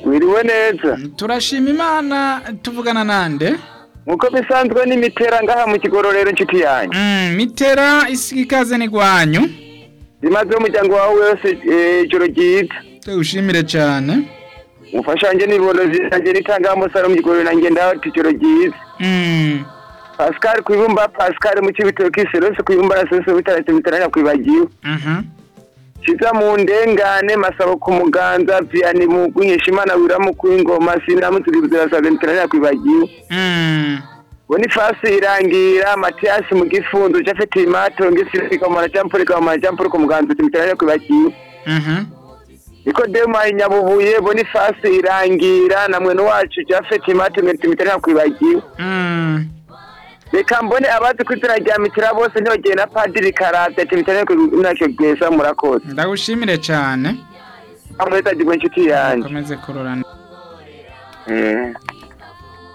mwiriwe neza turashima imana tuvugana nande nkuko bisanzwe ni mitera ngaha mu kigororero inshuti yanjye Mm, mitera isiga ikaze ni gwanyu zimaze umuryango wawe wose eh, ijoro ryiza tuwushimire cyane umufasha wanjye n'iborozi yanjye nitanga umusaruro mu kigororero nanjye ndawuti ijoro ryiza Mm, pascal ku ibumba pascal mu kibitoki serose ku ibumba serose bitarate bitarane kwibagiwe mhm. kiza mu ndengane masabo ku muganza vianney mugunyesha imana wiramu ku ingoma sinamutuzibuzira sabe bitarane kwibagiwe Mm, bonifasi irangira matiyasi mu gifunzo jafeti imatongi sirikamana jampurika kamana jampurika ku muganza bitarane kwibagiwe mhm. nikodemu inyabubuye bonifasi irangira na mwene wacu jafeti imatongi bitarane kwibagiwe Mm, reka mbone abazi ku izina rya mitira bose ntibagire na padiri karate timitane ku ntacyo bwesa murakoze ndagushimire cyane amureta digwe inshuti yanjye ukomeze kurorana Eh.